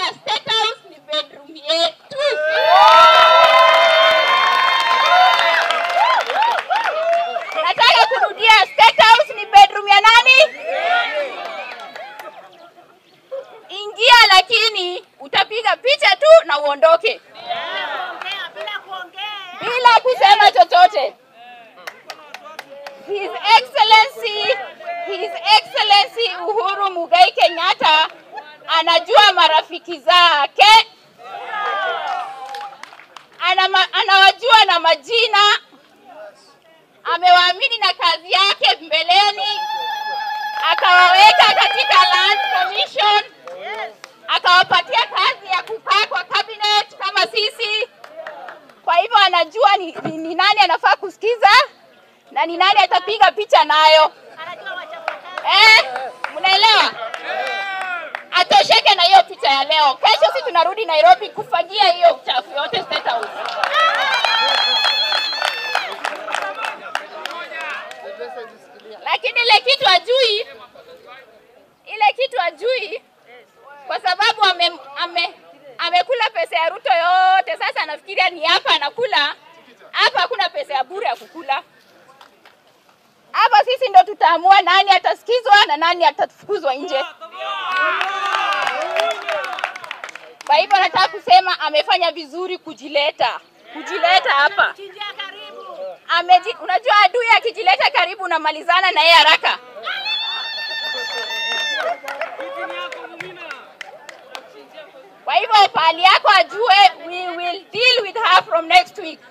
State House ni bedroom yetu. Nataka kurudia, State House ni bedroom ya nani? Ingia, lakini utapiga picha tu na uondoke bila kusema chochote. His Excellency, His Excellency Uhuru Muigai Kenyatta anajua marafiki zake, Anama, anawajua na majina, amewaamini na kazi yake mbeleni, akawaweka katika Land Commission, akawapatia kazi ya kukaa kwa cabinet kama sisi. Kwa hivyo anajua ni, ni, ni nani anafaa kusikiza na ni nani atapiga picha nayo. Eh, mnaelewa? Atosheke na hiyo picha ya leo. Kesho si tunarudi Nairobi kufanyia hiyo uchafu yote State House. Lakini ile kitu ajui, ile kitu ajui kwa sababu ame, ame, amekula pesa ya Ruto yote. Sasa anafikiria ni hapa anakula hapa, hakuna pesa ya bure ya kukula hapa. Sisi ndo tutaamua nani atasikizwa na nani atafukuzwa nje. Kwa hivyo nataka kusema amefanya vizuri kujileta, kujileta hapa Ameji, unajua adui akijileta karibu unamalizana na yeye haraka. Kwa hivyo pahali yako ajue, we will deal with her from next week.